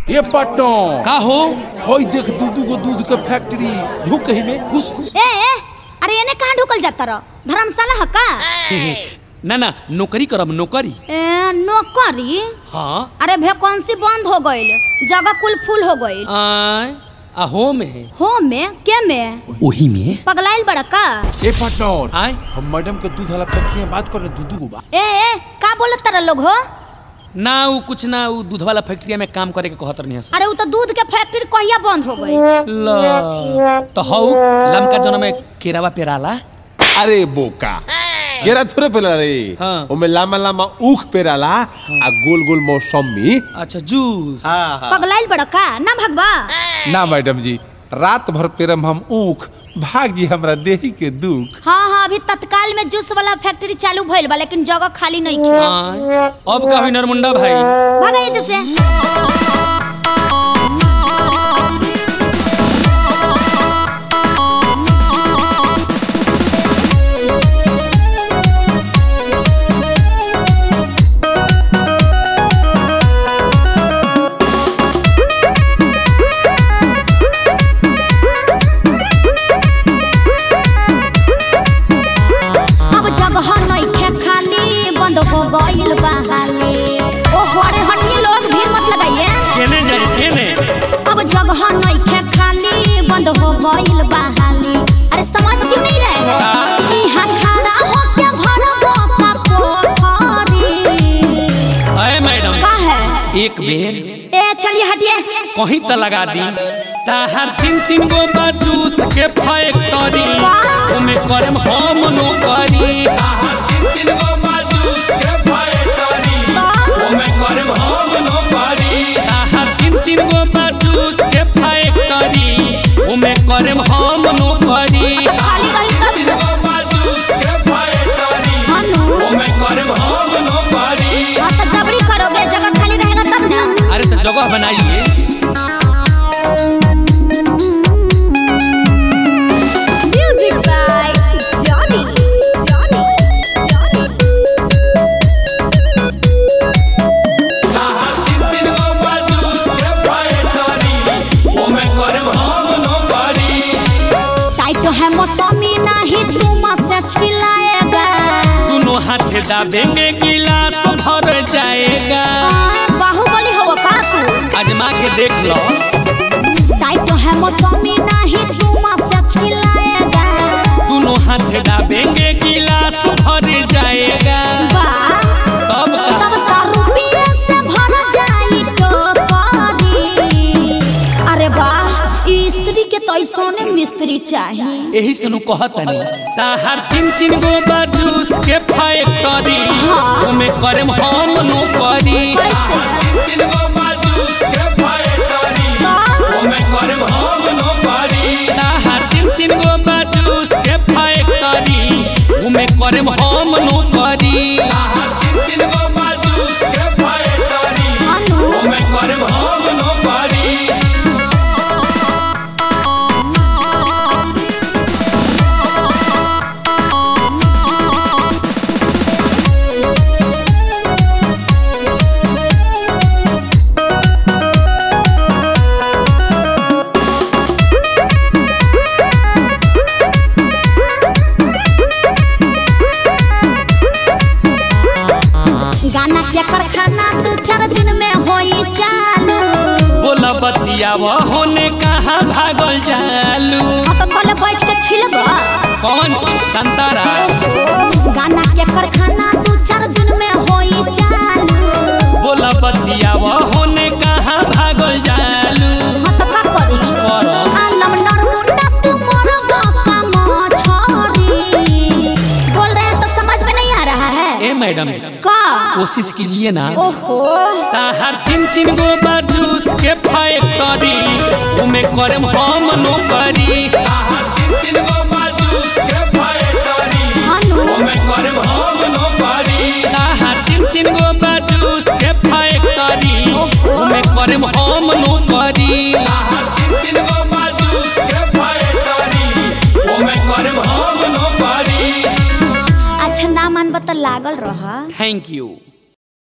ये पार्टनर का हो होई देख दूधू को दूध के फैक्ट्री ढुक ही में घुस घुस ए ए अरे एने कहाँ ढुकल जाता रह धर्मशाला ह का ना ना नौकरी करब नौकरी ए नौकरी हाँ अरे वैकेंसी बंद हो गईल जगह कुल फुल हो गईल आय अहो में हो में के में ओही में पगलाइल बड़ा का ए पार्टनर आय हम मैडम के दूध वाला फैक्ट्री में बात कर रहे दूधू को बा ए ए का बोलत तारा लोग हो ना उ कुछ ना उ दूध वाला फैक्ट्री में काम करे के कहत रहनी अरे वो तो दूध के फैक्ट्री कहिया बंद हो गई ल तो हौ लमका जन में केरावा पेराला अरे बोका केरा थोड़े पेला रे हाँ। ओमे लामा लामा ऊख पेराला आ गोल गोल मौसमी अच्छा जूस हाँ हाँ पगलाइल बड़ा का ना भगवा ना मैडम जी रात भर पेरम हम ऊख भाग जी हमरा देही के दुख हाँ हाँ अभी तत्काल में जूस वाला फैक्ट्री चालू भइल बा लेकिन जगह खाली नहीं खे आय अब का हुई नरमुंडा भाई भागा ये जैसे अब जगह नहीं खे खाली बंद हो गइल बा हाली ओहो अरे हटिए लोग भीड़ मत लगाइए केने जाई केने अब जगह नहीं खे खाली बंद हो गइल बा हाली अरे समझ क्यों नहीं रहे हो यहाँ खड़ा होके भरबो का पोखरी अरे मैडम का है एक बेर ए चलिए हटिए कहीं त लगा दी ताहर तीन तीन गो बा जूस के फैक्ट्री का? ओमे करम हम नौकरी ताहर तीन तीन गो बा जूस के फैक्ट्री तो ओमे करम हम नौकरी ताहर तीन तीन गो बा जूस के फैक्ट्री ओमे करम हम नौकरी खाली रही तब गो बा जूस के फैक्ट्री हनु ओमे करम हम नौकरी हाँ तो जबरी करोगे जगह खाली रहेगा तब ना अरे तो जगह बनाइए music by Johnny Johnny Johnny tight है मौसमी नहीं तुम से छिलाएगा दोनों हाथ दाबेंगे गिलास भर जाएगा आए, बाहुबली हो का तू आजमा के देख लो टाइट है मौसमी नहीं तुम से छिलाएगा दोनों हाथ दाबेंगे गिलास भर जाएगा बा तब का तब तो रुपये से भर जाई टोकरी अरे वाह ई स्त्री के तो सोने मिस्त्री चाहिए यही से नु कहतनी ताहर तीन तीन गो बा जूस के फैक्ट्री हाँ। ओमे करम हम नौकरी कैसे तीन गो बा जूस के फैक्ट्री तो ओमे करम हम नौकरी ताहर तीन तीन गो बा जूस के फैक्ट्री ओमे करम हम नौकरी ताहर तीन तीन गो बा जूस के फैक्ट्री हनु ओमे करम हम नौकरी गाना के कारखाना दू चार दिन में होई चालू बोला बतियावा होने कहाँ भागल जालू हाँ तो कल बैठ के छिलबा कौन चीज संतरा गाना के कारखाना दू चार दिन में होई चालू बोला बतियावा होने कहाँ भागल जालू हाँ तो का करी करो आलम नरमुंडा तू मोर बापा मछरी बोल रहे हैं तो समझ में नहीं आ रहा है ए मैडम का कोशिश कीजिए ना ओहो ताहर तीन तीन गो बा जूस के फैक्ट्री उमे करम हम नौकरी ताहर तीन तीन गो बा जूस के फैक्ट्री हनु करम हम नौकरी ताहर तीन तीन गो बा जूस के फैक्ट्री उमे करम हम नौकरी ताहर तीन तीन गो बा जूस के फैक्ट्री उमे करम हम नौकरी अच्छा ना मन बता लागल रहा थैंक यू